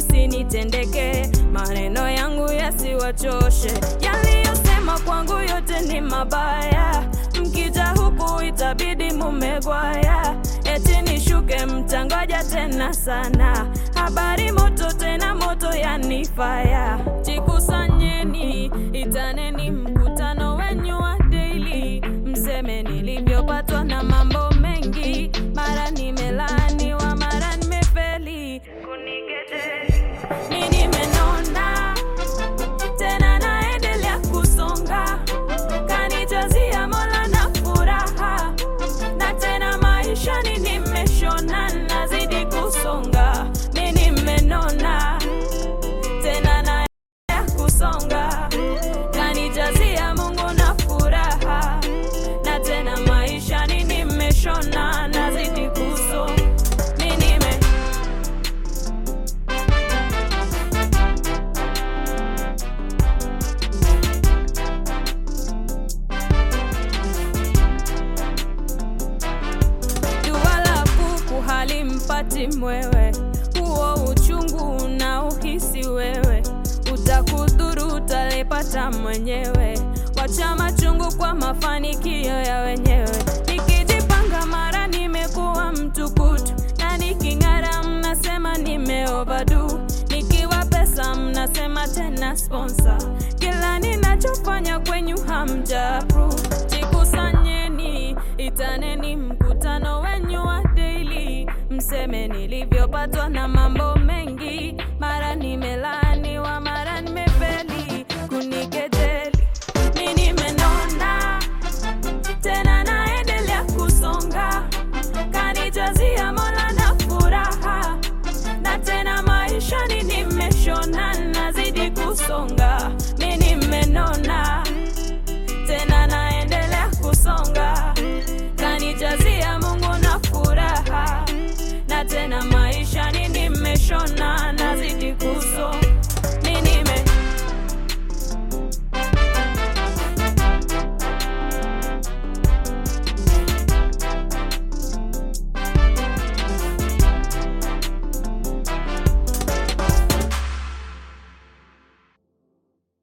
isinitendeke, maneno yangu yasiwachoshe. Yaliyosema kwangu yote ni mabaya, mkija huku itabidi mumegwaya. Eti nishuke mtangoja tena sana, habari moto tena moto yanifaya. Jikusanyeni, itaneni mkutano wenyu wa daily, mseme nilivyopatwa na mambo mengi, mara nimelaaniwa, mara nimefeli. Kunigete, mi nimenona tena naendelea kusonga, kanijazia Mola na furaha, na tena maishani nimeshona, nazidi kusonga, mi nimenona tena naendelea kusonga, kanijazia Mungu na furaha, na tena maishani nimeshona, nazidi kusonga, mi nime Jua la kuku halimpati mwewe, huo uchungu na uhisi wewe, utakudhuru utalipata mwenyewe. Wacha machungu kwa mafanikio ya wenyewe. Nikijipanga mara nimekuwa mtukutu, na niking'ara mnasema nime overdo, nikiwa pesa mnasema tena sponsor. Kila ninachofanya kwenyu hamja approve. Jikusanyeni, itaneni mkutano wenyu wa daily, mseme nilivyopatwa na mambo mengi,